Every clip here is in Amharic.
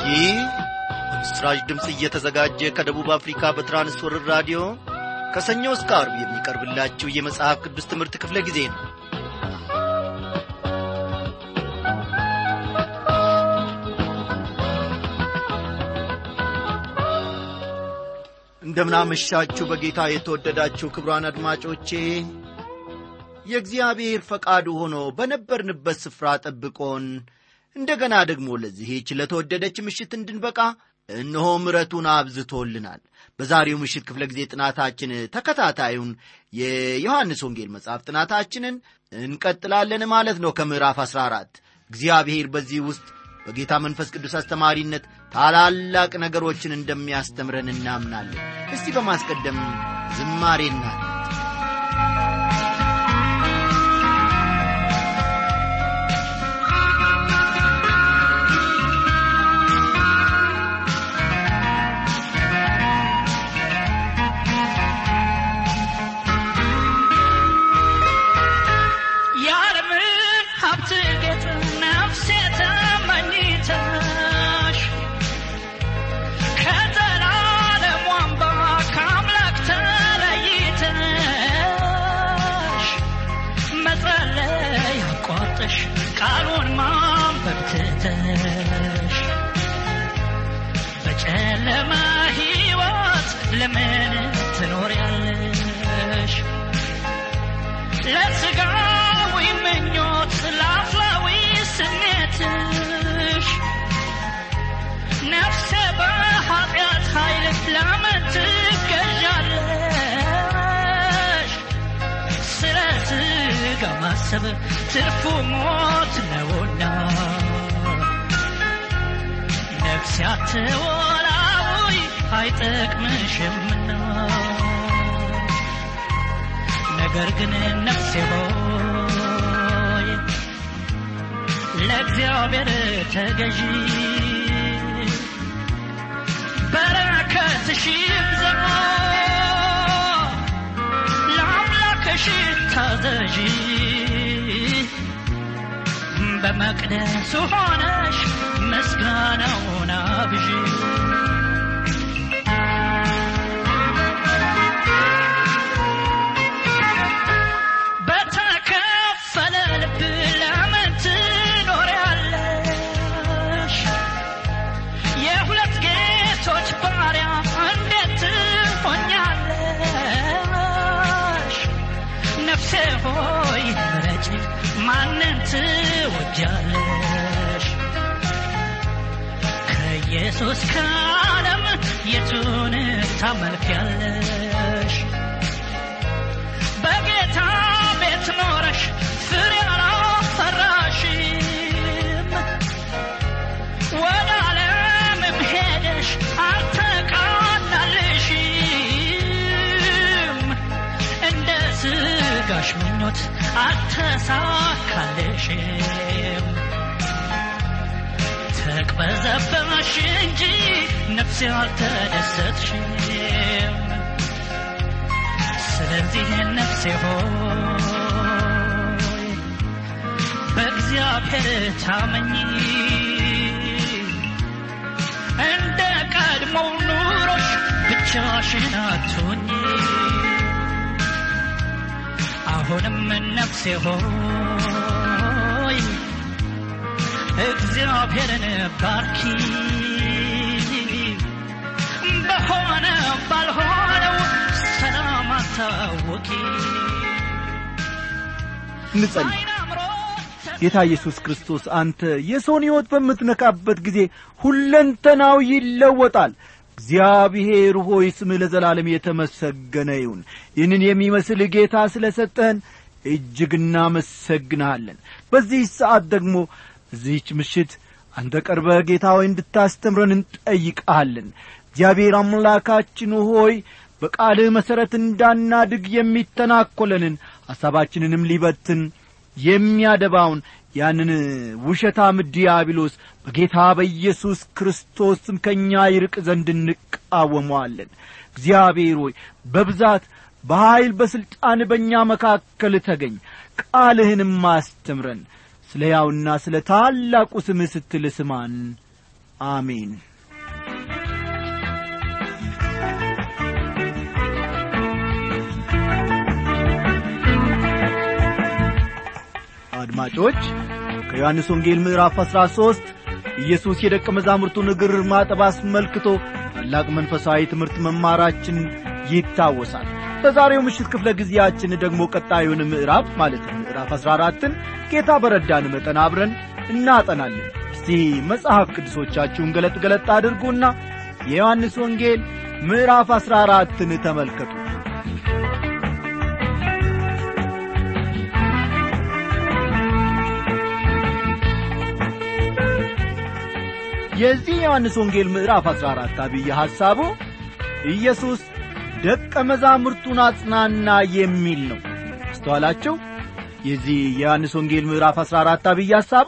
ይህ በምስራች ድምፅ እየተዘጋጀ ከደቡብ አፍሪካ በትራንስወርር ራዲዮ ከሰኞ እስከ አርብ የሚቀርብላችሁ የመጽሐፍ ቅዱስ ትምህርት ክፍለ ጊዜ ነው እንደምናመሻችሁ በጌታ የተወደዳችሁ ክብሯን አድማጮቼ የእግዚአብሔር ፈቃዱ ሆኖ በነበርንበት ስፍራ ጠብቆን እንደገና ደግሞ ለዚህች ለተወደደች ምሽት እንድንበቃ እነሆ ምረቱን አብዝቶልናል በዛሬው ምሽት ክፍለ ጊዜ ጥናታችን ተከታታዩን የዮሐንስ ወንጌል መጽሐፍ ጥናታችንን እንቀጥላለን ማለት ነው ከምዕራፍ 14 እግዚአብሔር በዚህ ውስጥ በጌታ መንፈስ ቅዱስ አስተማሪነት ታላላቅ ነገሮችን እንደሚያስተምረን እናምናለን እስቲ በማስቀደም ዝማሬና የዓለምን ሀብት ጌጥ ነፍሴ ተመኝተሽ ከዘላለም ዋንባ ከአምላክ ተለይተሽ መጸለይ አቋርጠሽ ቃሉን ማንበብ ትተሽ በጨለማ ሕይወት ለምን ትኖሪያለሽ? ለስጋዊ ምኞት ለአፍላዊ ስሜትሽ ነፍሴ በኃጢአት ኃይል ለምን ትገዣለሽ? ስለ ስጋ ማሰብ ትርፉ ሞት ነውና ነፍሴ አትወላዊ አይጠቅምሽምና ነገር ግን ነፍሴ ሆይ ለእግዚአብሔር ተገዢ በረከትሽ ይብዛ ለአምላክሽ ታዘዢ በመቅደሱ ሆነሽ ምስጋናውን አብዢ በተከፈለ ልብ ለምን ትኖሪያለሽ? የሁለት ጌቶች ባሪያ እንዴት ትሆኛለሽ? ነፍሴ ሆይ ምረጪ፣ ማንን ትወጃለሽ? ከኢየሱስ ከዓለም የቱን ታመልኪያለሽ? በጌታ ቤት ኖረሽ ፍሬ አላፈራሽም። ወደ ዓለምም ሄደሽ አልተቃናልሽም። እንደ ስጋሽ ምኞት አልተሳካልሽም። ተቅበዘበሽ እንጂ ነፍሴ አልተደሰትሽም። ስለዚህ ነፍሴ ሆይ በእግዚአብሔር ታመኚ እንደ ቀድሞው ኑሮሽ ብቻሽን አትሁኚ አሁንም ነፍሴ ሆይ እግዚአብሔርን ባርኪ በሆነ ባልሆነው ሰላም አታወቂ እንጸልይ ጌታ ኢየሱስ ክርስቶስ አንተ የሰውን ሕይወት በምትነካበት ጊዜ ሁለንተናው ይለወጣል እግዚአብሔር ሆይ ስምህ ለዘላለም የተመሰገነ ይሁን ይህንን የሚመስል ጌታ ስለ ሰጠህን እጅግ እናመሰግንሃለን በዚህ ሰዓት ደግሞ እዚህች ምሽት አንተ ቀርበህ ጌታ ሆይ እንድታስተምረን እንጠይቃለን እግዚአብሔር አምላካችን ሆይ በቃልህ መሠረት እንዳናድግ የሚተናኰለንን ሐሳባችንንም ሊበትን የሚያደባውን ያንን ውሸታም ዲያብሎስ በጌታ በኢየሱስ ክርስቶስም ከእኛ ይርቅ ዘንድ እንቃወመዋለን እግዚአብሔር ሆይ በብዛት በኀይል በሥልጣን በእኛ መካከል ተገኝ ቃልህንም አስተምረን ስለ ያውና ስለ ታላቁ ስምህ ስትል ስማን አሜን አድማጮች ከዮሐንስ ወንጌል ምዕራፍ 13 ኢየሱስ የደቀ መዛሙርቱን እግር ማጠብ አስመልክቶ ታላቅ መንፈሳዊ ትምህርት መማራችን ይታወሳል በዛሬው ምሽት ክፍለ ጊዜያችን ደግሞ ቀጣዩን ምዕራፍ ማለት ምዕራፍ 14ን ጌታ በረዳን መጠን አብረን እናጠናለን እስቲ መጽሐፍ ቅዱሶቻችሁን ገለጥ ገለጥ አድርጉና የዮሐንስ ወንጌል ምዕራፍ 14ን ተመልከቱ የዚህ የዮሐንስ ወንጌል ምዕራፍ 14 አብይ ሐሳቡ ኢየሱስ ደቀ መዛሙርቱን አጽናና የሚል ነው አስተዋላቸው የዚህ የዮሐንስ ወንጌል ምዕራፍ 14 አብይ ሐሳቡ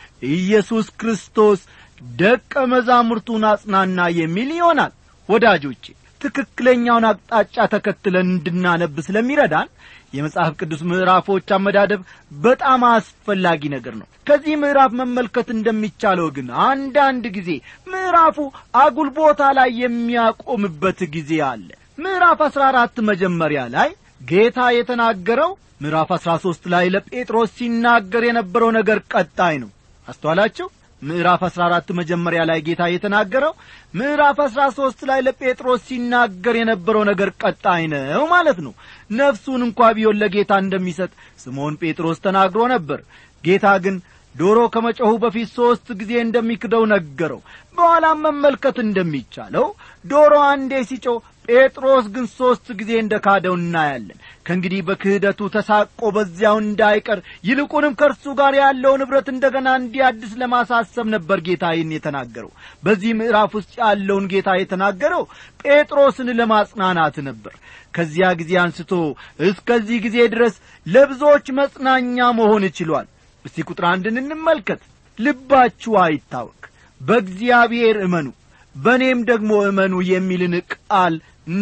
ኢየሱስ ክርስቶስ ደቀ መዛሙርቱን አጽናና የሚል ይሆናል ወዳጆቼ ትክክለኛውን አቅጣጫ ተከትለን እንድናነብ ስለሚረዳን የመጽሐፍ ቅዱስ ምዕራፎች አመዳደብ በጣም አስፈላጊ ነገር ነው ከዚህ ምዕራፍ መመልከት እንደሚቻለው ግን አንዳንድ ጊዜ ምዕራፉ አጉል ቦታ ላይ የሚያቆምበት ጊዜ አለ ምዕራፍ አሥራ አራት መጀመሪያ ላይ ጌታ የተናገረው ምዕራፍ አሥራ ሦስት ላይ ለጴጥሮስ ሲናገር የነበረው ነገር ቀጣይ ነው አስተዋላችሁ ምዕራፍ አሥራ አራት መጀመሪያ ላይ ጌታ የተናገረው ምዕራፍ አሥራ ሦስት ላይ ለጴጥሮስ ሲናገር የነበረው ነገር ቀጣይ ነው ማለት ነው ነፍሱን እንኳ ቢሆን ለጌታ እንደሚሰጥ ስምዖን ጴጥሮስ ተናግሮ ነበር ጌታ ግን ዶሮ ከመጮኹ በፊት ሦስት ጊዜ እንደሚክደው ነገረው በኋላም መመልከት እንደሚቻለው ዶሮ አንዴ ሲጮ ጴጥሮስ ግን ሦስት ጊዜ እንደ ካደው እናያለን ከእንግዲህ በክህደቱ ተሳቆ በዚያው እንዳይቀር ይልቁንም ከእርሱ ጋር ያለው ንብረት እንደገና እንዲያድስ ለማሳሰብ ነበር ጌታ ይህን የተናገረው በዚህ ምዕራፍ ውስጥ ያለውን ጌታ የተናገረው ጴጥሮስን ለማጽናናት ነበር ከዚያ ጊዜ አንስቶ እስከዚህ ጊዜ ድረስ ለብዙዎች መጽናኛ መሆን ችሏል እስቲ ቁጥር አንድን እንመልከት ልባችሁ አይታወክ በእግዚአብሔር እመኑ በእኔም ደግሞ እመኑ የሚልን ቃል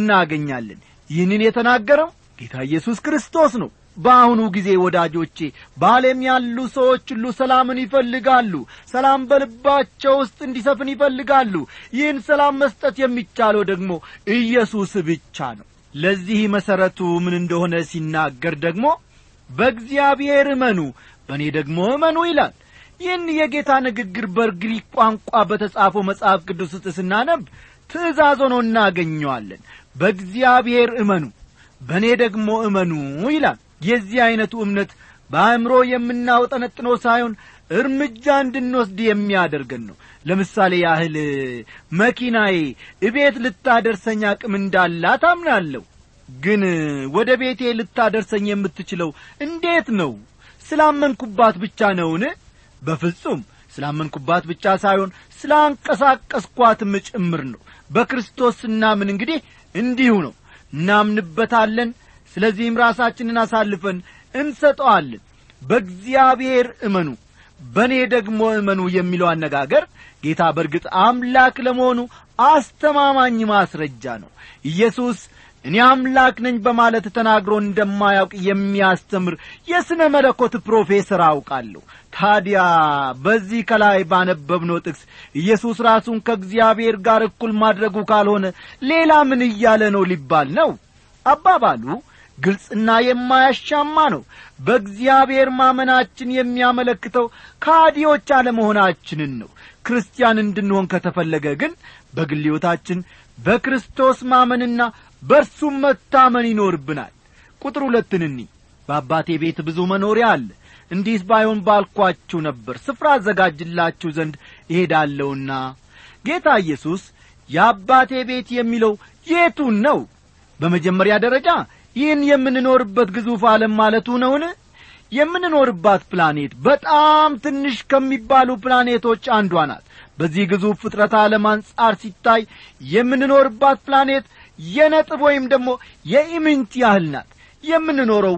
እናገኛለን ይህንን የተናገረው ጌታ ኢየሱስ ክርስቶስ ነው በአሁኑ ጊዜ ወዳጆቼ በዓለም ያሉ ሰዎች ሁሉ ሰላምን ይፈልጋሉ ሰላም በልባቸው ውስጥ እንዲሰፍን ይፈልጋሉ ይህን ሰላም መስጠት የሚቻለው ደግሞ ኢየሱስ ብቻ ነው ለዚህ መሠረቱ ምን እንደሆነ ሲናገር ደግሞ በእግዚአብሔር እመኑ በእኔ ደግሞ እመኑ ይላል ይህን የጌታ ንግግር በግሪክ ቋንቋ በተጻፈው መጽሐፍ ቅዱስ ውስጥ ስናነብ ትእዛዝ ሆኖ እናገኘዋለን በእግዚአብሔር እመኑ በእኔ ደግሞ እመኑ ይላል የዚህ ዐይነቱ እምነት በአእምሮ የምናውጠነጥነው ሳይሆን እርምጃ እንድንወስድ የሚያደርገን ነው ለምሳሌ ያህል መኪናዬ እቤት ልታደርሰኝ አቅም እንዳላት አምናለሁ ግን ወደ ቤቴ ልታደርሰኝ የምትችለው እንዴት ነው ስላመንኩባት ብቻ ነውን በፍጹም ስላመንኩባት ብቻ ሳይሆን ስላንቀሳቀስኳትም ጭምር ነው በክርስቶስ ስናምን እንግዲህ እንዲሁ ነው እናምንበታለን ስለዚህም ራሳችንን አሳልፈን እንሰጠዋለን በእግዚአብሔር እመኑ በእኔ ደግሞ እመኑ የሚለው አነጋገር ጌታ በርግጥ አምላክ ለመሆኑ አስተማማኝ ማስረጃ ነው ኢየሱስ እኔ አምላክ ነኝ በማለት ተናግሮ እንደማያውቅ የሚያስተምር የሥነ መለኮት ፕሮፌሰር አውቃለሁ ታዲያ በዚህ ከላይ ባነበብነው ጥቅስ ኢየሱስ ራሱን ከእግዚአብሔር ጋር እኩል ማድረጉ ካልሆነ ሌላ ምን እያለ ነው ሊባል ነው አባባሉ ግልጽና የማያሻማ ነው በእግዚአብሔር ማመናችን የሚያመለክተው ካዲዎች አለመሆናችንን ነው ክርስቲያን እንድንሆን ከተፈለገ ግን በግል ሕይወታችን በክርስቶስ ማመንና በእርሱም መታመን ይኖርብናል ቁጥር ሁለትን እኒ በአባቴ ቤት ብዙ መኖሪያ አለ እንዲህ ባይሆን ባልኳችሁ ነበር ስፍራ አዘጋጅላችሁ ዘንድ እሄዳለሁና ጌታ ኢየሱስ የአባቴ ቤት የሚለው የቱን ነው በመጀመሪያ ደረጃ ይህን የምንኖርበት ግዙፍ ዓለም ማለቱ ነውን የምንኖርባት ፕላኔት በጣም ትንሽ ከሚባሉ ፕላኔቶች አንዷ ናት በዚህ ግዙፍ ፍጥረት ዓለም አንጻር ሲታይ የምንኖርባት ፕላኔት የነጥብ ወይም ደግሞ የኢምንት ያህል ናት የምንኖረው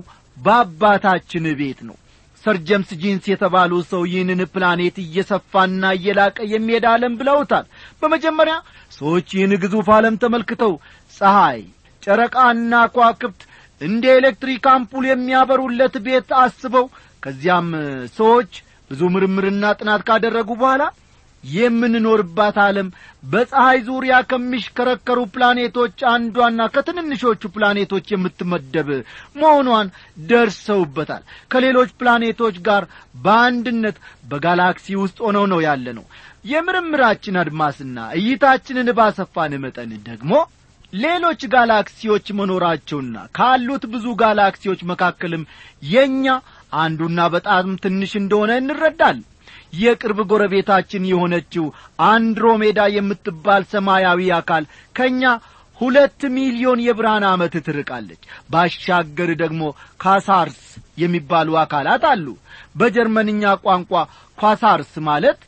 በአባታችን ቤት ነው ሰር ጀምስ ጂንስ የተባሉ ሰው ይህንን ፕላኔት እየሰፋና እየላቀ የሚሄድ ዓለም ብለውታል በመጀመሪያ ሰዎች ይህን ግዙፍ ዓለም ተመልክተው ፀሐይ ጨረቃና ኳክብት እንደ ኤሌክትሪክ አምፑል የሚያበሩለት ቤት አስበው ከዚያም ሰዎች ብዙ ምርምርና ጥናት ካደረጉ በኋላ የምንኖርባት ዓለም በፀሐይ ዙሪያ ከሚሽከረከሩ ፕላኔቶች አንዷና ከትንንሾቹ ፕላኔቶች የምትመደብ መሆኗን ደርሰውበታል ከሌሎች ፕላኔቶች ጋር በአንድነት በጋላክሲ ውስጥ ሆነው ነው ያለ ነው የምርምራችን አድማስና እይታችንን ባሰፋን መጠን ደግሞ ሌሎች ጋላክሲዎች መኖራቸውና ካሉት ብዙ ጋላክሲዎች መካከልም የእኛ አንዱና በጣም ትንሽ እንደሆነ እንረዳለን የቅርብ ጎረቤታችን የሆነችው አንድሮሜዳ የምትባል ሰማያዊ አካል ከእኛ ሁለት ሚሊዮን የብርሃን ዓመት ትርቃለች ባሻገር ደግሞ ካሳርስ የሚባሉ አካላት አሉ በጀርመንኛ ቋንቋ ኳሳርስ ማለት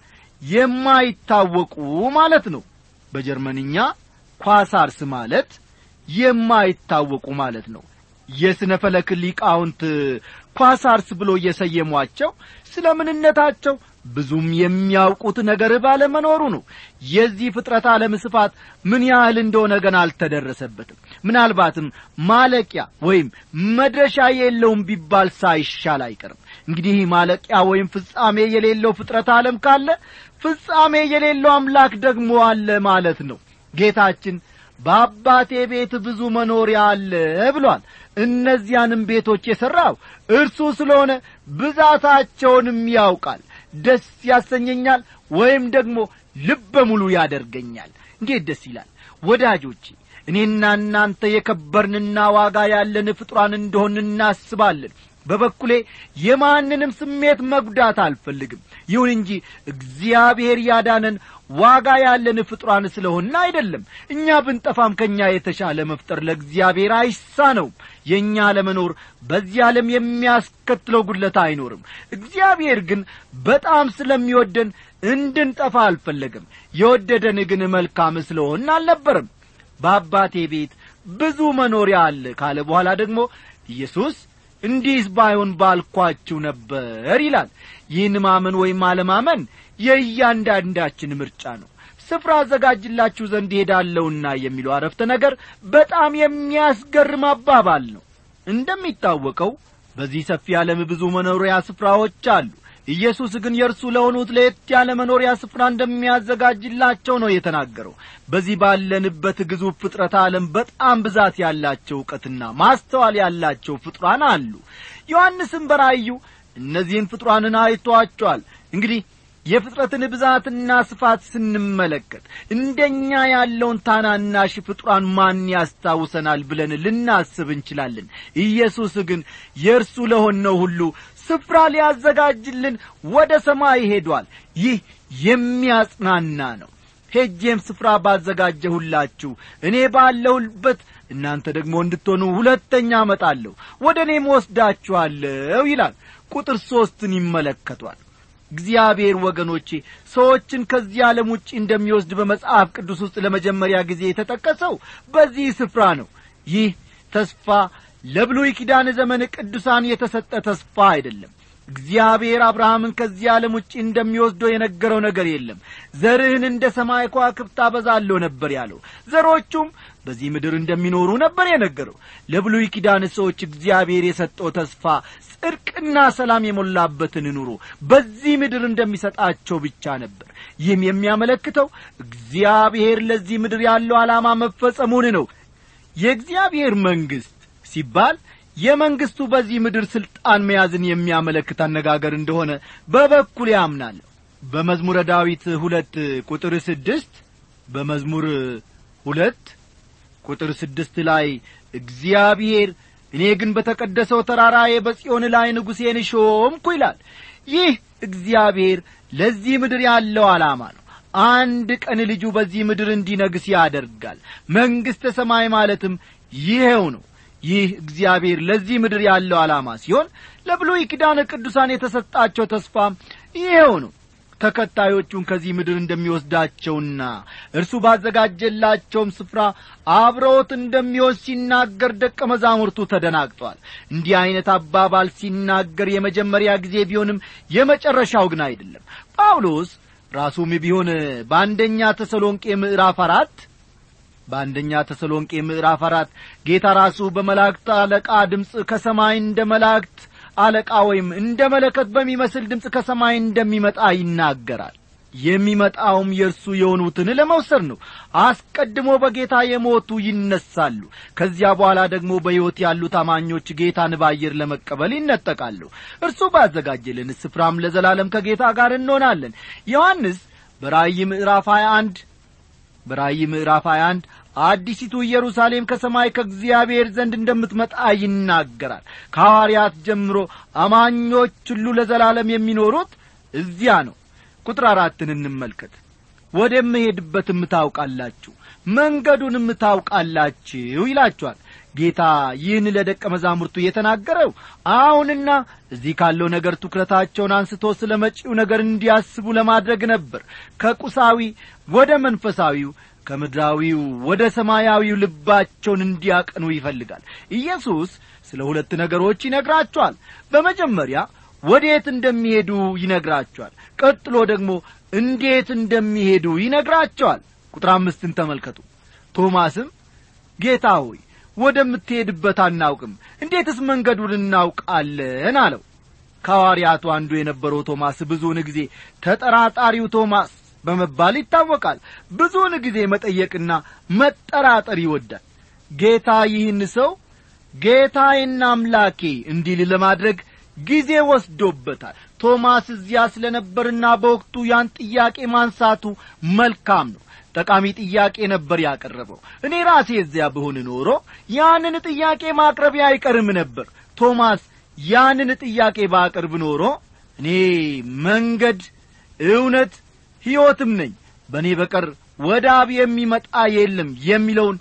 የማይታወቁ ማለት ነው በጀርመንኛ ኳሳርስ ማለት የማይታወቁ ማለት ነው የሥነ ፈለክ ሊቃውንት ኳሳርስ ብሎ እየሰየሟቸው ስለ ምንነታቸው ብዙም የሚያውቁት ነገር ባለመኖሩ ነው የዚህ ፍጥረት ዓለም ስፋት ምን ያህል እንደሆነ ገና አልተደረሰበትም ምናልባትም ማለቂያ ወይም መድረሻ የለውም ቢባል ሳይሻል አይቀርም እንግዲህ ማለቂያ ወይም ፍጻሜ የሌለው ፍጥረት ዓለም ካለ ፍጻሜ የሌለው አምላክ ደግሞ አለ ማለት ነው ጌታችን በአባቴ ቤት ብዙ መኖሪያ አለ ብሏል እነዚያንም ቤቶች የሠራው እርሱ ስለሆነ ብዛታቸውንም ያውቃል ደስ ያሰኘኛል ወይም ደግሞ ልበ ሙሉ ያደርገኛል እንዴት ደስ ይላል ወዳጆቼ እኔና እናንተ የከበርንና ዋጋ ያለን ፍጡራን እንደሆን እናስባለን በበኩሌ የማንንም ስሜት መጉዳት አልፈልግም ይሁን እንጂ እግዚአብሔር ያዳነን ዋጋ ያለን ፍጡራን ስለሆን አይደለም እኛ ብንጠፋም ከእኛ የተሻለ መፍጠር ለእግዚአብሔር አይሳነውም የእኛ ለመኖር በዚህ ዓለም የሚያስከትለው ጉድለት አይኖርም እግዚአብሔር ግን በጣም ስለሚወደን እንድንጠፋ አልፈለግም የወደደን ግን መልካም ስለሆን አልነበርም በአባቴ ቤት ብዙ መኖሪያ አለ ካለ በኋላ ደግሞ ኢየሱስ እንዲህስ ባይሆን ባልኳችሁ ነበር ይላል ይህን ማመን ወይም አለማመን የእያንዳንዳችን ምርጫ ነው ስፍራ አዘጋጅላችሁ ዘንድ ሄዳለሁና የሚለው አረፍተ ነገር በጣም የሚያስገርም አባባል ነው እንደሚታወቀው በዚህ ሰፊ ዓለም ብዙ መኖሪያ ስፍራዎች አሉ ኢየሱስ ግን የእርሱ ለሆኑት ለየት ያለ መኖሪያ ስፍራ እንደሚያዘጋጅላቸው ነው የተናገረው በዚህ ባለንበት ግዙፍ ፍጥረት ዓለም በጣም ብዛት ያላቸው እውቀትና ማስተዋል ያላቸው ፍጡራን አሉ ዮሐንስም በራእዩ እነዚህን ፍጡራንን አይቶአቸዋል እንግዲህ የፍጥረትን ብዛትና ስፋት ስንመለከት እንደኛ ያለውን ታናናሽ ፍጡራን ማን ያስታውሰናል ብለን ልናስብ እንችላለን ኢየሱስ ግን የእርሱ ለሆነው ሁሉ ስፍራ ሊያዘጋጅልን ወደ ሰማይ ሄዷል ይህ የሚያጽናና ነው ሄጄም ስፍራ ባዘጋጀሁላችሁ እኔ ባለሁበት እናንተ ደግሞ እንድትሆኑ ሁለተኛ አመጣለሁ ወደ እኔም ወስዳችኋለሁ ይላል ቁጥር ሦስትን ይመለከቷል እግዚአብሔር ወገኖቼ ሰዎችን ከዚህ ዓለም ውጭ እንደሚወስድ በመጽሐፍ ቅዱስ ውስጥ ለመጀመሪያ ጊዜ የተጠቀሰው በዚህ ስፍራ ነው ይህ ተስፋ ለብሉይ ኪዳን ዘመን ቅዱሳን የተሰጠ ተስፋ አይደለም እግዚአብሔር አብርሃምን ከዚህ ዓለም ውጭ እንደሚወስደው የነገረው ነገር የለም ዘርህን እንደ ሰማይ ከዋክብት አበዛለሁ ነበር ያለው ዘሮቹም በዚህ ምድር እንደሚኖሩ ነበር የነገረው ለብሉይ ኪዳን ሰዎች እግዚአብሔር የሰጠው ተስፋ ጽድቅና ሰላም የሞላበትን ኑሮ በዚህ ምድር እንደሚሰጣቸው ብቻ ነበር ይህም የሚያመለክተው እግዚአብሔር ለዚህ ምድር ያለው ዓላማ መፈጸሙን ነው የእግዚአብሔር መንግሥት ሲባል የመንግሥቱ በዚህ ምድር ሥልጣን መያዝን የሚያመለክት አነጋገር እንደሆነ በበኩል ያምናለሁ በመዝሙረ ዳዊት ሁለት ቁጥር ስድስት በመዝሙር ሁለት ቁጥር ስድስት ላይ እግዚአብሔር እኔ ግን በተቀደሰው ተራራዬ በጽዮን ላይ ንጉሴን ሾምኩ ይላል ይህ እግዚአብሔር ለዚህ ምድር ያለው ዓላማ ነው አንድ ቀን ልጁ በዚህ ምድር እንዲነግስ ያደርጋል መንግሥተ ሰማይ ማለትም ይሄው ነው ይህ እግዚአብሔር ለዚህ ምድር ያለው ዓላማ ሲሆን ለብሉይ ኪዳን ቅዱሳን የተሰጣቸው ተስፋ ይሄው ነው ተከታዮቹን ከዚህ ምድር እንደሚወስዳቸውና እርሱ ባዘጋጀላቸውም ስፍራ አብረውት እንደሚወስድ ሲናገር ደቀ መዛሙርቱ ተደናግጧል እንዲህ ዐይነት አባባል ሲናገር የመጀመሪያ ጊዜ ቢሆንም የመጨረሻው ግን አይደለም ጳውሎስ ራሱም ቢሆን በአንደኛ ተሰሎንቄ ምዕራፍ አራት በአንደኛ ተሰሎንቄ ምዕራፍ አራት ጌታ ራሱ በመላእክት አለቃ ድምፅ ከሰማይ እንደ መላእክት አለቃ ወይም እንደ መለከት በሚመስል ድምፅ ከሰማይ እንደሚመጣ ይናገራል የሚመጣውም የእርሱ የሆኑትን ለመውሰድ ነው አስቀድሞ በጌታ የሞቱ ይነሳሉ ከዚያ በኋላ ደግሞ በሕይወት ያሉ ታማኞች ጌታን በአየር ለመቀበል ይነጠቃሉ እርሱ ባዘጋጀልን ስፍራም ለዘላለም ከጌታ ጋር እንሆናለን ዮሐንስ በራእይ ምዕራፍ 21 በራእይ ምዕራፍ 21 አዲሲቱ ኢየሩሳሌም ከሰማይ ከእግዚአብሔር ዘንድ እንደምትመጣ ይናገራል ከሐዋርያት ጀምሮ አማኞች ሁሉ ለዘላለም የሚኖሩት እዚያ ነው ቁጥር አራትን እንመልከት ወደምሄድበትም ታውቃላችሁ መንገዱንም ታውቃላችሁ ይላችኋል ጌታ ይህን ለደቀ መዛሙርቱ የተናገረው አሁንና እዚህ ካለው ነገር ትኩረታቸውን አንስቶ ስለ መጪው ነገር እንዲያስቡ ለማድረግ ነበር ከቁሳዊ ወደ መንፈሳዊው ከምድራዊው ወደ ሰማያዊው ልባቸውን እንዲያቀኑ ይፈልጋል ኢየሱስ ስለ ሁለት ነገሮች ይነግራቸዋል በመጀመሪያ ወዴት እንደሚሄዱ ይነግራቸዋል ቀጥሎ ደግሞ እንዴት እንደሚሄዱ ይነግራቸዋል ቁጥር አምስትን ተመልከቱ ቶማስም ጌታ ሆይ ወደምትሄድበት አናውቅም እንዴትስ መንገዱን እናውቃለን አለው ከሐዋርያቱ አንዱ የነበረው ቶማስ ብዙውን ጊዜ ተጠራጣሪው ቶማስ በመባል ይታወቃል ብዙውን ጊዜ መጠየቅና መጠራጠር ይወዳል ጌታ ይህን ሰው ጌታዬና አምላኬ እንዲል ለማድረግ ጊዜ ወስዶበታል ቶማስ እዚያ ስለ ነበርና በወቅቱ ያን ጥያቄ ማንሳቱ መልካም ነው ጠቃሚ ጥያቄ ነበር ያቀረበው እኔ ራሴ እዚያ ብሆን ኖሮ ያንን ጥያቄ ማቅረቢያ አይቀርም ነበር ቶማስ ያንን ጥያቄ ባቀርብ ኖሮ እኔ መንገድ እውነት ሕይወትም ነኝ በእኔ በቀር ወደ አብ የሚመጣ የለም የሚለውን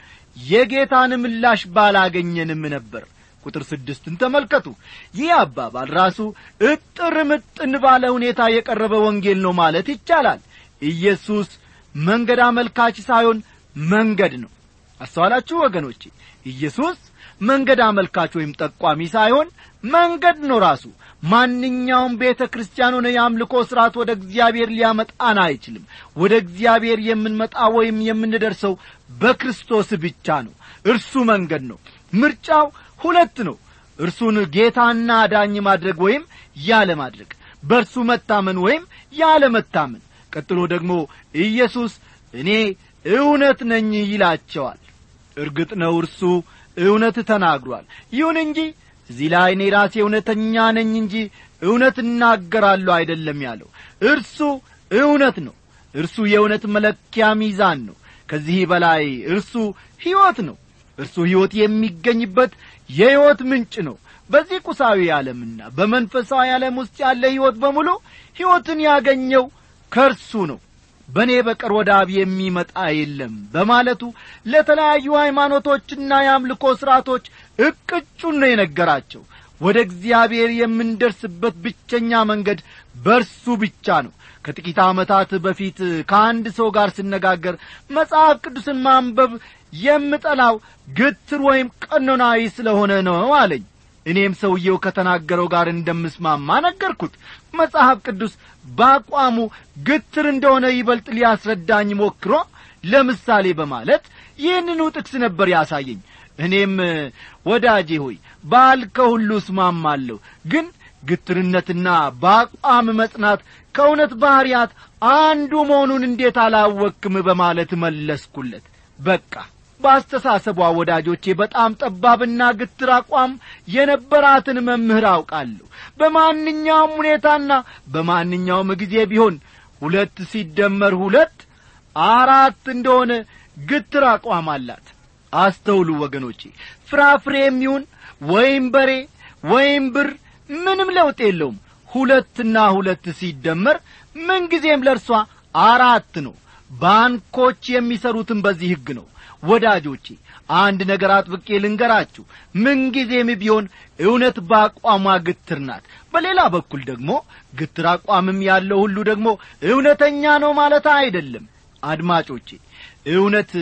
የጌታን ምላሽ ባላገኘንም ነበር ቁጥር ስድስትን ተመልከቱ ይህ አባባል ራሱ እጥር ምጥን ባለ ሁኔታ የቀረበ ወንጌል ነው ማለት ይቻላል ኢየሱስ መንገድ አመልካች ሳይሆን መንገድ ነው አስተዋላችሁ ወገኖቼ ኢየሱስ መንገድ አመልካች ወይም ጠቋሚ ሳይሆን መንገድ ነው ራሱ ማንኛውም ቤተ ክርስቲያን ሆነ የአምልኮ ሥርዓት ወደ እግዚአብሔር ሊያመጣን አይችልም ወደ እግዚአብሔር የምንመጣ ወይም የምንደርሰው በክርስቶስ ብቻ ነው እርሱ መንገድ ነው ምርጫው ሁለት ነው እርሱን ጌታና አዳኝ ማድረግ ወይም ያለ ማድረግ በእርሱ መታመን ወይም ያለ መታመን ቀጥሎ ደግሞ ኢየሱስ እኔ እውነት ነኝ ይላቸዋል እርግጥ ነው እርሱ እውነት ተናግሯል ይሁን እንጂ እዚህ ላይ እኔ ራሴ እውነተኛ ነኝ እንጂ እውነት እናገራለሁ አይደለም ያለው እርሱ እውነት ነው እርሱ የእውነት መለኪያ ሚዛን ነው ከዚህ በላይ እርሱ ሕይወት ነው እርሱ ሕይወት የሚገኝበት የሕይወት ምንጭ ነው በዚህ ቁሳዊ ዓለምና በመንፈሳዊ ዓለም ውስጥ ያለ ሕይወት በሙሉ ሕይወትን ያገኘው ከእርሱ ነው በእኔ በቀር ወደ አብ የሚመጣ የለም በማለቱ ለተለያዩ ሃይማኖቶችና የአምልኮ ሥርዓቶች እቅጩን ነው የነገራቸው ወደ እግዚአብሔር የምንደርስበት ብቸኛ መንገድ በርሱ ብቻ ነው ከጥቂት ዓመታት በፊት ከአንድ ሰው ጋር ስነጋገር መጽሐፍ ቅዱስን ማንበብ የምጠላው ግትር ወይም ቀኖናዊ ስለሆነ ነው አለኝ እኔም ሰውየው ከተናገረው ጋር እንደምስማማ ነገርኩት መጽሐፍ ቅዱስ በአቋሙ ግትር እንደሆነ ይበልጥ ሊያስረዳኝ ሞክሮ ለምሳሌ በማለት ይህንኑ ጥቅስ ነበር ያሳየኝ እኔም ወዳጄ ሆይ ባልከው ሁሉ እስማማለሁ ግን ግትርነትና በአቋም መጽናት ከእውነት ባሕርያት አንዱ መሆኑን እንዴት አላወክም በማለት መለስኩለት በቃ በአስተሳሰቧ ወዳጆቼ በጣም ጠባብና ግትር አቋም የነበራትን መምህር አውቃለሁ በማንኛውም ሁኔታና በማንኛውም ጊዜ ቢሆን ሁለት ሲደመር ሁለት አራት እንደሆነ ግትር አቋም አላት አስተውሉ ወገኖቼ ፍራፍሬም ይሁን ወይም በሬ ወይም ብር ምንም ለውጥ የለውም ሁለትና ሁለት ሲደመር ምንጊዜም ለእርሷ አራት ነው ባንኮች የሚሰሩትን በዚህ ሕግ ነው ወዳጆቼ አንድ ነገር አጥብቄ ልንገራችሁ ምንጊዜም ቢሆን እውነት በአቋሟ ግትር ናት በሌላ በኩል ደግሞ ግትር አቋምም ያለው ሁሉ ደግሞ እውነተኛ ነው ማለት አይደለም አድማጮቼ እውነት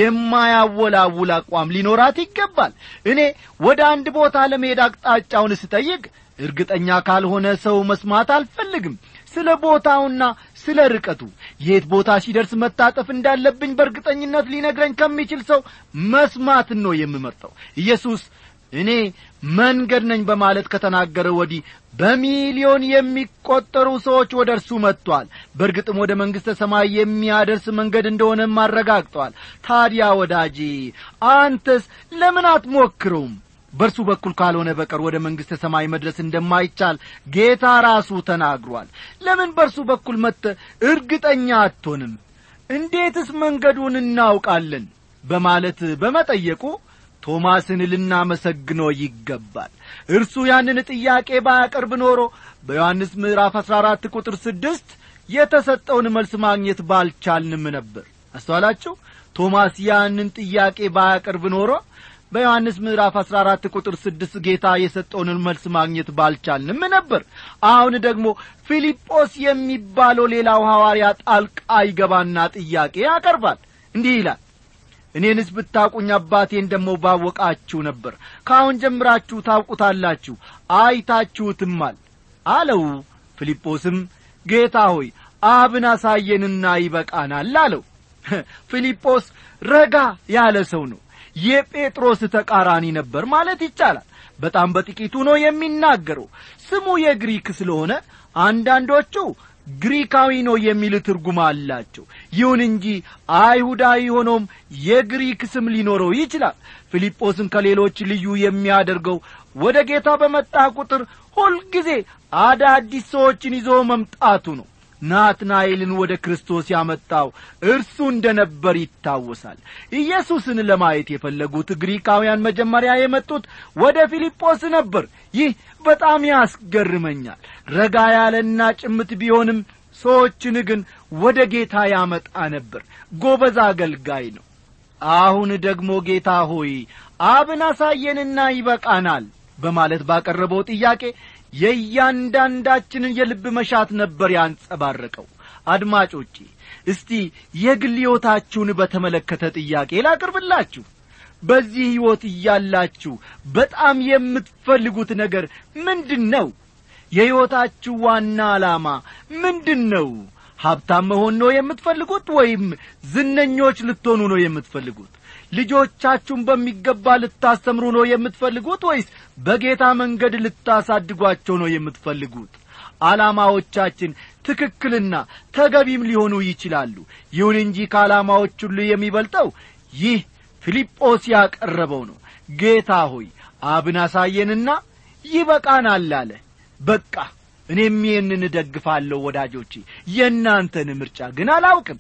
የማያወላውል አቋም ሊኖራት ይገባል እኔ ወደ አንድ ቦታ ለመሄድ አቅጣጫውን ስጠይቅ እርግጠኛ ካልሆነ ሰው መስማት አልፈልግም ስለ ቦታውና ስለ ርቀቱ የት ቦታ ሲደርስ መታጠፍ እንዳለብኝ በእርግጠኝነት ሊነግረኝ ከሚችል ሰው መስማትን ነው የምመርጠው ኢየሱስ እኔ መንገድ ነኝ በማለት ከተናገረ ወዲህ በሚሊዮን የሚቈጠሩ ሰዎች ወደ እርሱ መጥቷል በእርግጥም ወደ መንግሥተ ሰማይ የሚያደርስ መንገድ እንደሆነም አረጋግጧል ታዲያ ወዳጄ አንተስ ለምን አትሞክረውም በእርሱ በኩል ካልሆነ በቀር ወደ መንግሥተ ሰማይ መድረስ እንደማይቻል ጌታ ራሱ ተናግሯል ለምን በእርሱ በኩል መጥተ እርግጠኛ አትሆንም እንዴትስ መንገዱን እናውቃለን በማለት በመጠየቁ ቶማስን ልናመሰግኖ ይገባል እርሱ ያንን ጥያቄ ባያቀርብ ኖሮ በዮሐንስ ምዕራፍ አሥራ አራት ቁጥር ስድስት የተሰጠውን መልስ ማግኘት ባልቻልንም ነበር አስተዋላችሁ ቶማስ ያንን ጥያቄ ባያቀርብ ኖሮ በዮሐንስ ምዕራፍ አሥራ አራት ቁጥር ስድስት ጌታ የሰጠውን መልስ ማግኘት ባልቻልንም ነበር አሁን ደግሞ ፊልጶስ የሚባለው ሌላው ሐዋርያ ጣልቃ ይገባና ጥያቄ ያቀርባል እንዲህ ይላል እኔንስ ብታውቁኝ አባቴን ደሞ ባወቃችሁ ነበር ከአሁን ጀምራችሁ ታውቁታላችሁ አይታችሁትማል አለው ፊልጶስም ጌታ ሆይ አብን አሳየንና ይበቃናል አለው ፊልጶስ ረጋ ያለ ሰው ነው የጴጥሮስ ተቃራኒ ነበር ማለት ይቻላል በጣም በጥቂቱ ነው የሚናገረው ስሙ የግሪክ ስለሆነ አንዳንዶቹ ግሪካዊ ነው የሚል ትርጉም አላቸው ይሁን እንጂ አይሁዳዊ ሆኖም የግሪክ ስም ሊኖረው ይችላል ፊልጶስን ከሌሎች ልዩ የሚያደርገው ወደ ጌታ በመጣ ቁጥር ሁልጊዜ አዳዲስ ሰዎችን ይዞ መምጣቱ ነው ናትናኤልን ወደ ክርስቶስ ያመጣው እርሱ እንደ ነበር ይታወሳል ኢየሱስን ለማየት የፈለጉት ግሪካውያን መጀመሪያ የመጡት ወደ ፊልጶስ ነበር ይህ በጣም ያስገርመኛል ረጋ ያለና ጭምት ቢሆንም ሰዎችን ግን ወደ ጌታ ያመጣ ነበር ጎበዝ አገልጋይ ነው አሁን ደግሞ ጌታ ሆይ አብን አሳየንና ይበቃናል በማለት ባቀረበው ጥያቄ የእያንዳንዳችንን የልብ መሻት ነበር ያንጸባረቀው አድማጮቼ እስቲ የግል ሕይወታችሁን በተመለከተ ጥያቄ ላቅርብላችሁ በዚህ ሕይወት እያላችሁ በጣም የምትፈልጉት ነገር ምንድን ነው የሕይወታችሁ ዋና ዓላማ ምንድን ነው ሀብታም መሆን ነው የምትፈልጉት ወይም ዝነኞች ልትሆኑ ነው የምትፈልጉት ልጆቻችሁን በሚገባ ልታስተምሩ ነው የምትፈልጉት ወይስ በጌታ መንገድ ልታሳድጓቸው ነው የምትፈልጉት ዓላማዎቻችን ትክክልና ተገቢም ሊሆኑ ይችላሉ ይሁን እንጂ ከዓላማዎች ሁሉ የሚበልጠው ይህ ፊልጶስ ያቀረበው ነው ጌታ ሆይ አብን አሳየንና ይበቃናል አለ በቃ እኔም ይህንን እደግፋለሁ ወዳጆቼ የእናንተን ምርጫ ግን አላውቅም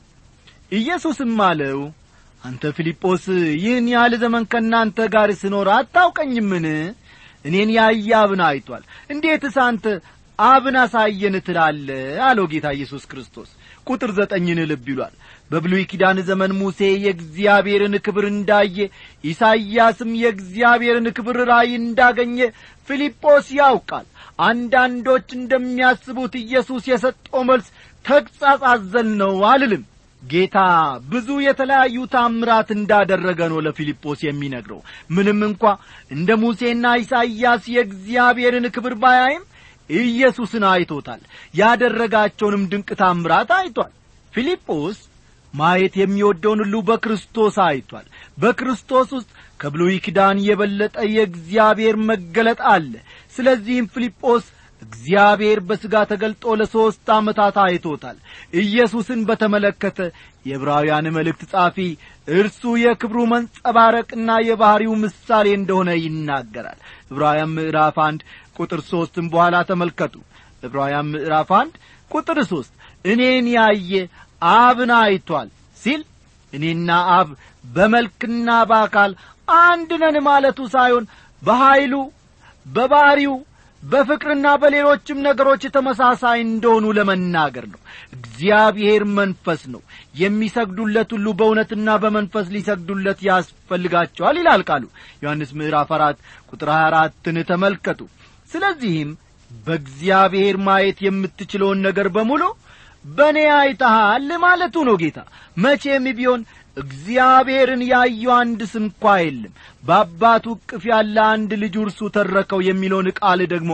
ኢየሱስም አለው አንተ ፊልጶስ ይህን ያህል ዘመን ከእናንተ ጋር ስኖር አታውቀኝምን እኔን ያየ አብን አይቷል እንዴትስ አንተ አብን አሳየን ትላለ አለው ጌታ ኢየሱስ ክርስቶስ ቁጥር ዘጠኝን ልብ ይሏል በብሉይ ኪዳን ዘመን ሙሴ የእግዚአብሔርን ክብር እንዳየ ኢሳይያስም የእግዚአብሔርን ክብር ራእይ እንዳገኘ ፊልጶስ ያውቃል አንዳንዶች እንደሚያስቡት ኢየሱስ የሰጠው መልስ ተግሣጽ አዘል ነው አልልም ጌታ ብዙ የተለያዩ ታምራት እንዳደረገ ነው ለፊልጶስ የሚነግረው ምንም እንኳ እንደ ሙሴና ኢሳይያስ የእግዚአብሔርን ክብር ባያይም ኢየሱስን አይቶታል ያደረጋቸውንም ድንቅ ታምራት አይቷል ፊልጶስ ማየት የሚወደውን ሁሉ በክርስቶስ አይቷል በክርስቶስ ውስጥ ከብሉይ ኪዳን የበለጠ የእግዚአብሔር መገለጥ አለ ስለዚህም ፊልጶስ እግዚአብሔር በሥጋ ተገልጦ ለሦስት ዓመታት አይቶታል ኢየሱስን በተመለከተ የዕብራውያን መልእክት ጻፊ እርሱ የክብሩ መንጸባረቅና የባሕሪው ምሳሌ እንደሆነ ይናገራል ዕብራውያን ምዕራፍ አንድ ቁጥር ሦስትም በኋላ ተመልከቱ ዕብራውያን ምዕራፍ አንድ ቁጥር ሦስት እኔን ያየ አብን አይቷል ሲል እኔና አብ በመልክና በአካል አንድ ነን ማለቱ ሳይሆን በኀይሉ በባሕሪው በፍቅርና በሌሎችም ነገሮች ተመሳሳይ እንደሆኑ ለመናገር ነው እግዚአብሔር መንፈስ ነው የሚሰግዱለት ሁሉ በእውነትና በመንፈስ ሊሰግዱለት ያስፈልጋቸዋል ይላል ቃሉ ዮሐንስ ምዕራፍ አራት ቁጥር ሀያ አራትን ተመልከቱ ስለዚህም በእግዚአብሔር ማየት የምትችለውን ነገር በሙሉ በእኔ አይተሃል ማለቱ ነው ጌታ መቼም ቢሆን እግዚአብሔርን ያዩ አንድ ስንኳ የለም በአባቱ እቅፍ ያለ አንድ ልጁ እርሱ ተረከው የሚለውን ቃል ደግሞ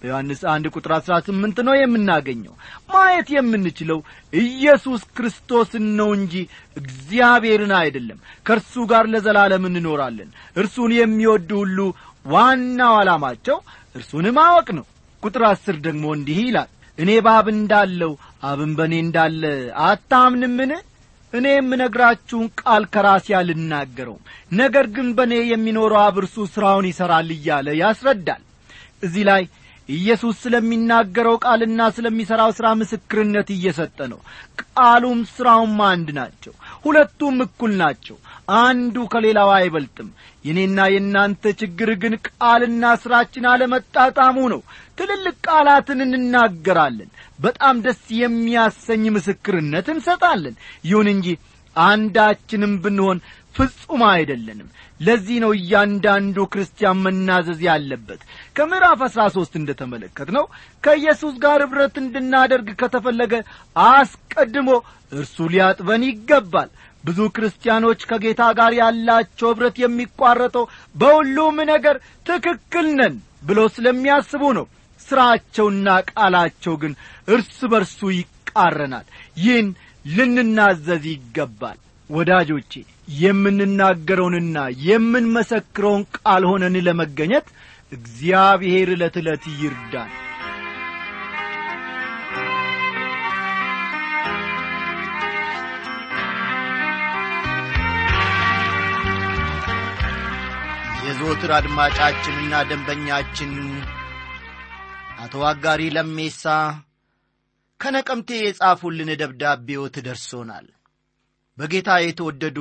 በዮሐንስ አንድ ቁጥር አሥራ ስምንት ነው የምናገኘው ማየት የምንችለው ኢየሱስ ክርስቶስን ነው እንጂ እግዚአብሔርን አይደለም ከእርሱ ጋር ለዘላለም እንኖራለን እርሱን የሚወዱ ሁሉ ዋናው ዓላማቸው እርሱን ማወቅ ነው ቁጥር አስር ደግሞ እንዲህ ይላል እኔ በአብ እንዳለው አብን በእኔ እንዳለ አታምንምን እኔ የምነግራችሁን ቃል ከራሴ አልናገረውም ነገር ግን በእኔ የሚኖረው አብ እርሱ ሥራውን ይሠራል እያለ ያስረዳል እዚህ ላይ ኢየሱስ ስለሚናገረው ቃልና ስለሚሠራው ሥራ ምስክርነት እየሰጠ ነው ቃሉም ሥራውም አንድ ናቸው ሁለቱም እኩል ናቸው አንዱ ከሌላው አይበልጥም የኔና የእናንተ ችግር ግን ቃልና ሥራችን አለመጣጣሙ ነው ትልልቅ ቃላትን እንናገራለን በጣም ደስ የሚያሰኝ ምስክርነት እንሰጣለን ይሁን እንጂ አንዳችንም ብንሆን ፍጹም አይደለንም ለዚህ ነው እያንዳንዱ ክርስቲያን መናዘዝ ያለበት ከምዕራፍ አሥራ ሦስት እንደ ተመለከት ነው ከኢየሱስ ጋር ኅብረት እንድናደርግ ከተፈለገ አስቀድሞ እርሱ ሊያጥበን ይገባል ብዙ ክርስቲያኖች ከጌታ ጋር ያላቸው ኅብረት የሚቋረጠው በሁሉም ነገር ትክክል ነን ብለው ስለሚያስቡ ነው ሥራቸውና ቃላቸው ግን እርስ በርሱ ይቃረናል ይህን ልንናዘዝ ይገባል ወዳጆቼ የምንናገረውንና የምንመሰክረውን ቃል ሆነን ለመገኘት እግዚአብሔር ዕለት ዕለት ይርዳን የዘወትር አድማጫችንና ደንበኛችን አቶ አጋሪ ለሜሳ ከነቀምቴ የጻፉልን ደብዳቤዎት ደርሶናል በጌታ የተወደዱ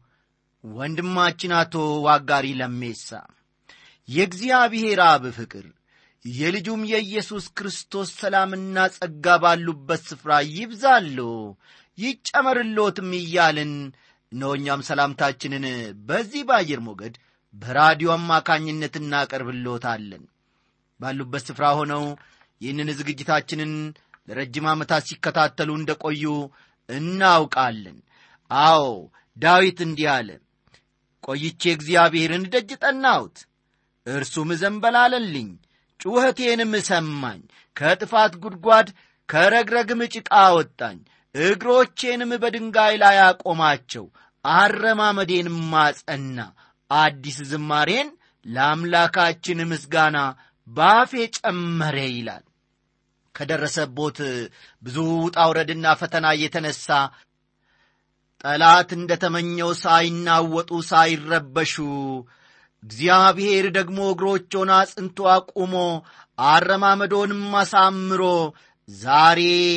ወንድማችን አቶ ዋጋሪ ለሜሳ የእግዚአብሔር አብ ፍቅር የልጁም የኢየሱስ ክርስቶስ ሰላምና ጸጋ ባሉበት ስፍራ ይብዛሎ ይጨመርሎትም እያልን እነሆ እኛም ሰላምታችንን በዚህ በአየር ሞገድ በራዲዮ አማካኝነት እናቀርብሎታለን ባሉበት ስፍራ ሆነው ይህንን ዝግጅታችንን ለረጅም ዓመታት ሲከታተሉ እንደ ቆዩ እናውቃለን አዎ ዳዊት እንዲህ አለ ቆይቼ እግዚአብሔርን ደጅ ጠናሁት እርሱም ዘንበላለልኝ ጩኸቴንም ሰማኝ ከጥፋት ጉድጓድ ከረግረግም ጭቃ አወጣኝ እግሮቼንም በድንጋይ ላይ አቆማቸው አረማመዴንም ማጸና አዲስ ዝማሬን ለአምላካችን ምስጋና ባፌ ጨመረ ይላል ከደረሰቦት ብዙ ውጣውረድና ፈተና የተነሳ ጠላት እንደ ተመኘው ሳይናወጡ ሳይረበሹ እግዚአብሔር ደግሞ እግሮቾን አጽንቶ አቁሞ አረማመዶንም አሳምሮ ዛሬ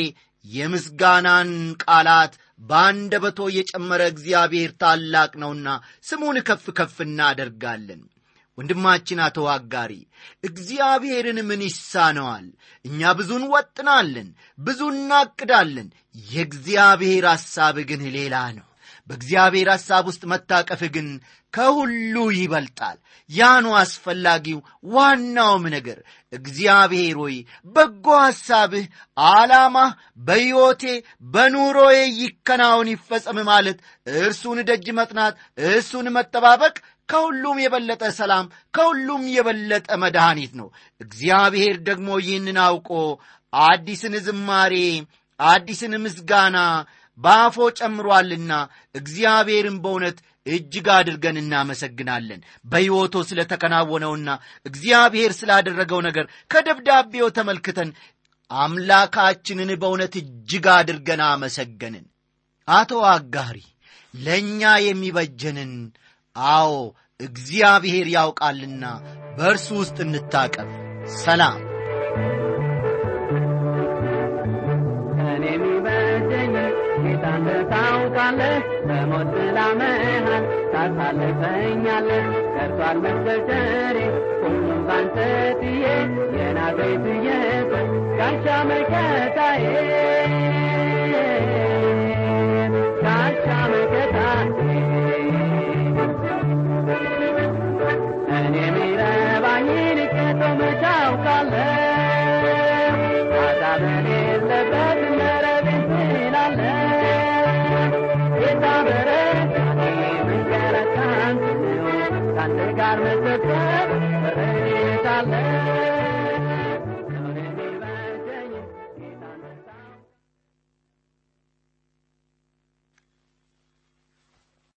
የምስጋናን ቃላት በአንደበቶ የጨመረ እግዚአብሔር ታላቅ ነውና ስሙን ከፍ ከፍ እናደርጋለን ወንድማችን አቶ አጋሪ እግዚአብሔርን ምን ይሳነዋል እኛ ብዙ እንወጥናለን ብዙ እናቅዳለን የእግዚአብሔር ሐሳብ ግን ሌላ ነው በእግዚአብሔር ሐሳብ ውስጥ መታቀፍ ግን ከሁሉ ይበልጣል ያኑ አስፈላጊው ዋናውም ነገር እግዚአብሔር ሆይ በጎ ሐሳብህ ዓላማህ በሕይወቴ በኑሮዬ ይከናውን ይፈጸም ማለት እርሱን ደጅ መጥናት እርሱን መጠባበቅ ከሁሉም የበለጠ ሰላም ከሁሉም የበለጠ መድኃኒት ነው እግዚአብሔር ደግሞ ይህንን አውቆ አዲስን ዝማሬ አዲስን ምስጋና በአፎ ጨምሯልና እግዚአብሔርን በእውነት እጅግ አድርገን እናመሰግናለን በሕይወቶ ስለ ተከናወነውና እግዚአብሔር ስላደረገው ነገር ከደብዳቤው ተመልክተን አምላካችንን በእውነት እጅግ አድርገን አመሰገንን አቶ አጋሪ ለእኛ የሚበጀንን አዎ እግዚአብሔር ያውቃልና በእርሱ ውስጥ እንታቀፍ ሰላም እኔ የሚበጀኝ ጌታን ታውቃለህ በሞት ጥላ መሃል ታሳልፈኛለህ ቀርቷል መቸገሬ ሁሉም ባንተ ጥዬ የናዝሬቱ ኢየሱስ ጋሻ መከታዬ